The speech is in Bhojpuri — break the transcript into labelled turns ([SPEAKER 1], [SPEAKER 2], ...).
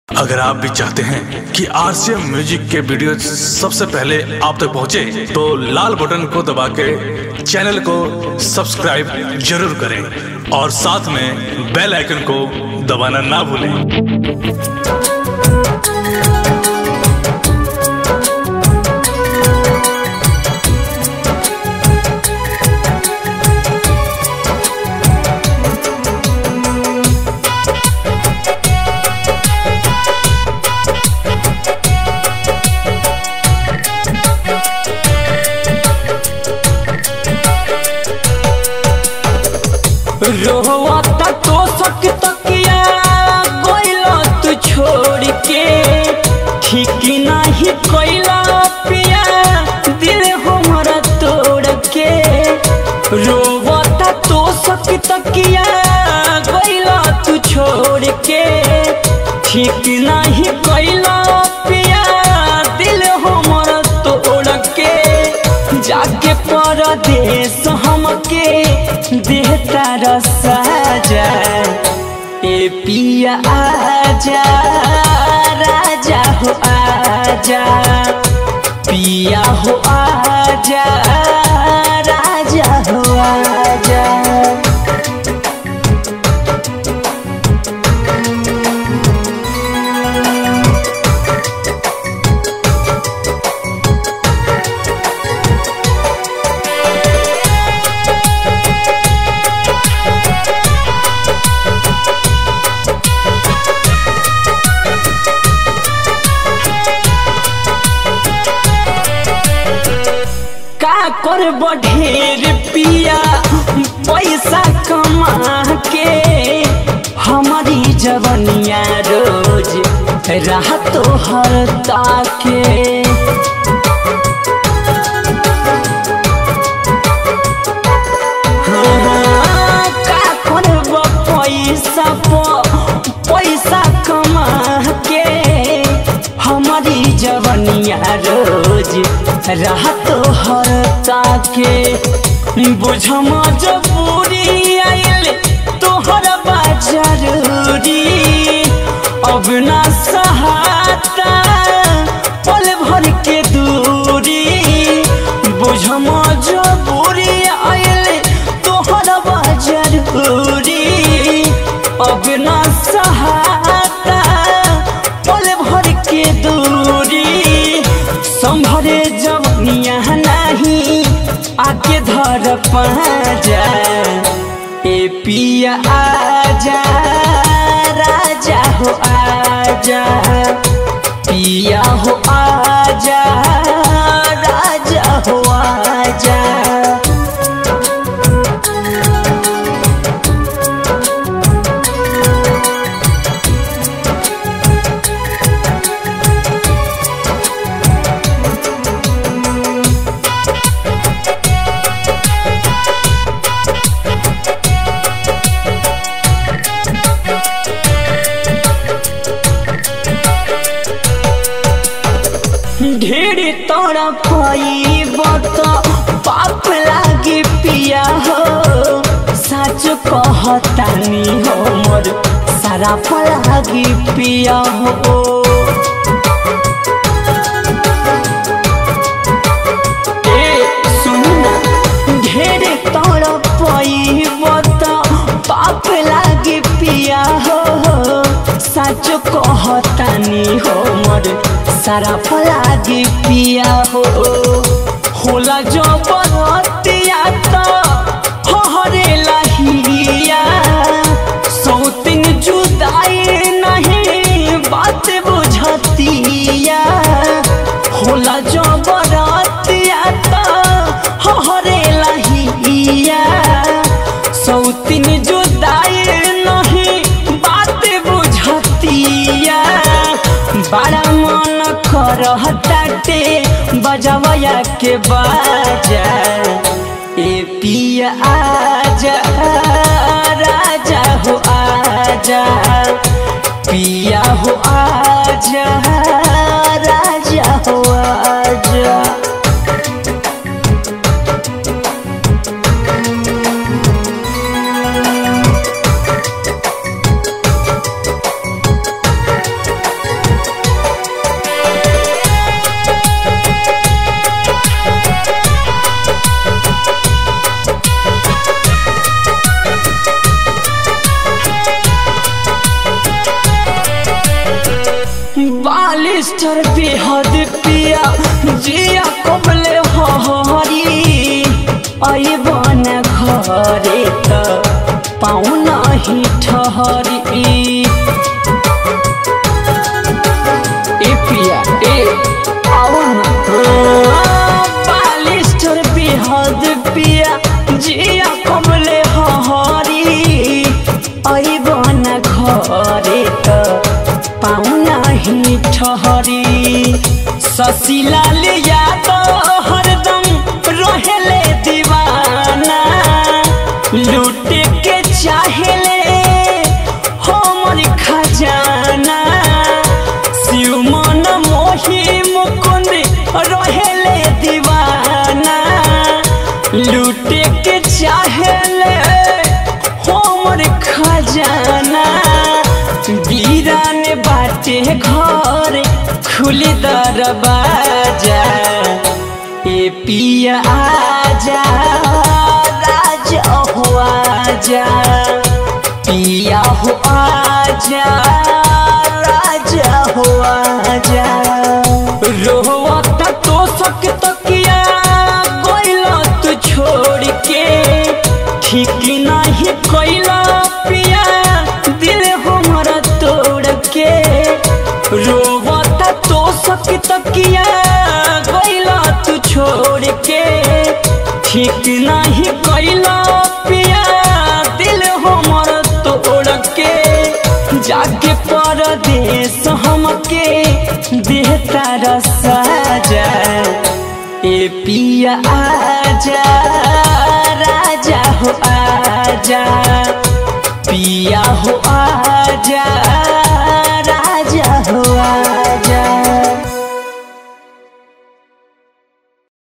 [SPEAKER 1] अगर आप भी चाहते हैं कि आरसीएम म्यूजिक के वीडियो सबसे पहले आप तक पहुंचे, तो लाल बटन को दबा के चैनल को सब्सक्राइब जरूर करें और साथ में बेल आइकन को दबाना ना भूलें
[SPEAKER 2] रोहता तो सक तकिया कोइला तू छोड़ के ठीक नाही कोइला पिया दिल हमरा तोड़ के रोवता तो सक तकिया कोइला तू छोड़ के ठीक नाही कोइला पिया दिल हमरा तोड़ के जाके परदेश हमके देहता रसाजा ए पिया आजा राजा हो आजा पिया हो आजा राजा हो आजा का कर बढ़ेर पिया पैसा कमा के हमारी जवनिया रोज राह तो हर ताके हाँ, का करब पैसा प- पैसा कमा के हमारी जवनिया रोज राह तो हर ताके बुझ मजबूरी आइल तोहर बा जरूरी अब ना सहाता पल भर के दूरी बुझ मजबूरी आइल तोहर बा जरूरी अब ना सहाता पल भर के दूरी संभरे जवनिया नहीं आके धर पाजा ए पिया आजा राजा हो आजा पिया हो आजा राजा हो आजा ढेर तोरा पाइब तो पाप लागे पिया हो सच कहतानी हो मोर सारा लागे पिया हो ए सुन ना ढेर तोरा पाइब तो पाप लागे पिया हो सच कहतानी हो मोर सारा फलागे पिया हो होला जो बरतिया तो हरे लहिया सौतिन जुदाई नहीं बात बुझतिया होला जो बरतिया तो हरे लहिया सौतिन जुदाई नहीं बात बुझतिया बड़ा मन करहताटे बजवया के बाजा ए पिया आजा राजा हो आजा पिया हो आजा राजा हो आजा बालिस्टर बेहद पिया जिया कबले हरी आई बन घरे त पाउन ही ठहरी ए पिया ए आओ न बालिस्टर बेहद पिया जिया कबले हरी आई बन घरे त पाउना ही ठहरी ससीलाल यादव हरदम रहेले दीवाना लूटे के चाहेले हमर खजाना शिव मन मोही मुकुंद रहेले दीवाना लूटे के चाहेले हमर खजाना वीरान बाटे घर खुली दरवाजा ए पिया आजा राजा हो आजा पिया हो आजा राजा हो आजा रोवत तो सक तकिया कोइला तू छोड़ के ठीक नहीं कोइला पिया दिल हमरा तोड़ के रोवत तो सक तकिया कोइला तू छोड़ के ठीक नहीं कोइला पिया दिल हमरा तोड़ के जाके परदेश हमके देहता रसाजा ए पिया आजा राजा हो आजा